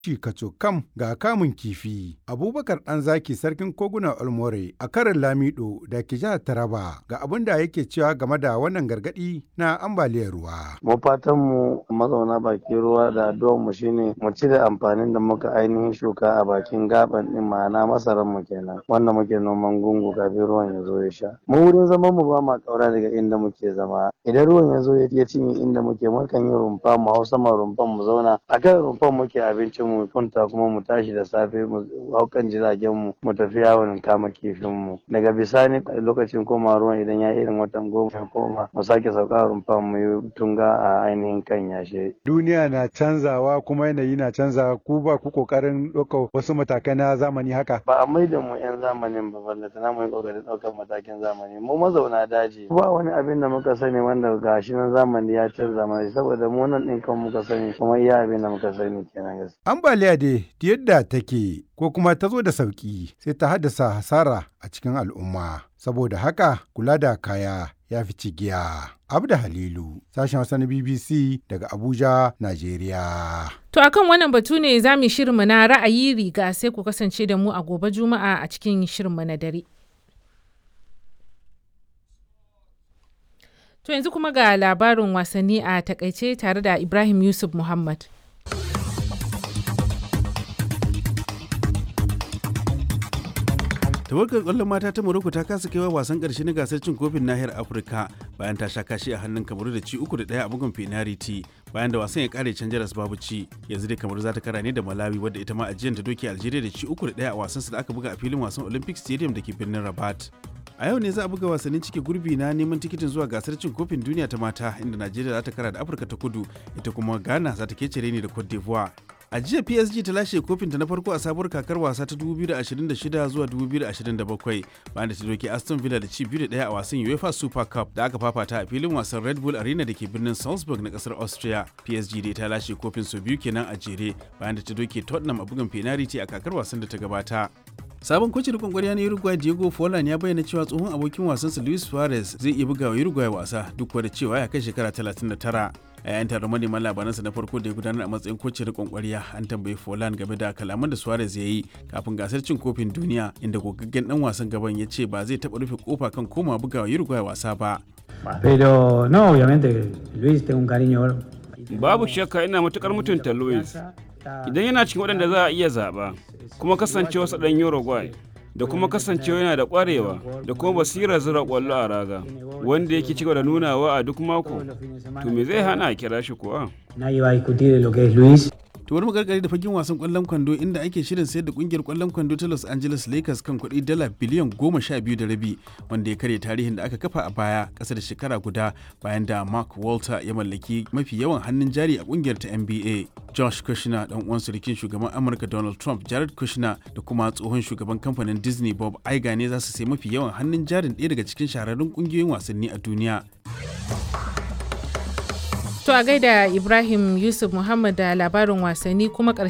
shi kam ga kamun kifi. Abubakar ɗan zaki sarkin koguna Olmore a karin Lamido da ke jihar Taraba ga abin da yake cewa game da wannan gargaɗi na ambaliyar ruwa. Mu fatan mu mazauna bakin ruwa da addu'ar mu shine mu cire amfanin da muka ainihin shuka a bakin gaban din ma'ana masaran mu kenan wanda muke noman gungu kafin ruwan ya zo ya sha. Mu wurin zaman mu ba ma kaura daga inda muke zama. Idan ruwan ya zo ya cinye inda muke mukan yi rumfa mu hau sama rumfan mu zauna a kan rumfan muke abincin mu kwanta kuma mu tashi da safe mu hau kan jiragen mu mu tafi yawon kama kifin mu daga bisani lokacin koma ruwan idan ya irin watan goma ya koma mu sake sauka rumfan mu yi tunga a ainihin kan yashe. Duniya na canzawa kuma yanayi na canzawa ku ba ku kokarin ɗaukar wasu matakai na zamani haka. Ba a maida mu 'yan zamanin ba ballata na mu yi kokarin ɗaukar matakin zamani mu mazauna daji ba wani abin da muka sani wanda gashi nan zamani ya canza mana saboda mu nan ɗin kan muka sani kuma iya abin da muka sani kenan gaskiya. Ambaliya dai yadda take ko kuma ta zo da sauki sai ta haddasa hasara a cikin al'umma. Saboda haka kula da kaya ya fi cigiya. Abda Halilu, sashen Hausa na BBC daga Abuja, Najeriya. To akan wannan batu ne za mu shirinmu na ra'ayi riga sai ku kasance da mu a gobe Juma'a a cikin shirinmu na dare. To yanzu kuma ga labarin wasanni a takaice tare da Ibrahim Yusuf Muhammad. tawagar kwallon mata ta Morocco ta kasa kaiwa wasan karshe na gasar cin kofin nahiyar Afirka bayan ta sha kashi a hannun Kamaru da ci uku da ɗaya a bugun penalty bayan da wasan ya kare can jaras babu ci yanzu dai Kamaru za ta kara ne da Malawi wadda ita ma ajiyar ta doke Algeria da ci uku da ɗaya a wasan da aka buga a filin wasan Olympic Stadium da ke birnin Rabat. a yau ne za a buga wasannin cike gurbi na neman tikitin zuwa gasar cin kofin duniya ta mata inda najeriya za ta kara da afirka ta kudu ita kuma ghana za ta kece ne da cote d'ivoire a jiya psg ta lashe kofinta na farko a sabuwar kakar wasa ta 2026 zuwa 2027 bayan da ta doke aston villa da ci biyu da daya a wasan uefa super cup da aka fafata a filin wasan red bull arena da ke birnin salzburg na kasar austria psg dai ta lashe kofin sau biyu kenan a jere bayan da ta doke tottenham a bugun penalty a kakar wasan da ta gabata sabon kocin rikon kwarya na uruguay diego forlan ya bayyana cewa tsohon abokin wasansa luis suarez zai iya buga wa uruguay wasa duk da cewa ya kai shekara 39 a yayin taron manema labaransa na farko da ya gudanar a matsayin kocin rikon kwarya an tambayi forlan game da kalaman da suarez ya yi kafin gasar cin kofin duniya inda gogaggen dan wasan gaban ya ce ba zai taɓa rufe kofa kan koma buga wa uruguay wasa ba Pero no, obviamente Luis tengo un cariño Babu shakka ina matukar mutunta Luis. Idan yana cikin waɗanda za a iya zaɓa, kuma kasancewa sa ɗan Uruguay, da kuma kasancewa yana da ƙwarewa da kuma basirar zira ƙwallo a raga, wanda yake cigaba da nunawa a duk mako, to me zai hana a kira shi kuwa? Nadie va a discutir lo que es Luis. to wani magargari da fagen wasan kwallon kwando inda ake shirin sayar da kungiyar kwallon kwando ta Los Angeles Lakers kan kuɗi dala biliyan goma sha biyu da rabi wanda ya karya tarihin da aka kafa a baya ƙasa da shekara guda bayan da Mark Walter ya mallaki mafi yawan hannun jari a kungiyar ta NBA. Josh Kushner dan uwan surukin shugaban Amurka Donald Trump Jared Kushner da kuma tsohon shugaban kamfanin Disney Bob Iger ne za su sai mafi yawan hannun jarin ɗaya daga cikin shahararrun kungiyoyin wasanni a duniya. To a gaida Ibrahim Yusuf Muhammad da labarin wasanni kuma ƙarshen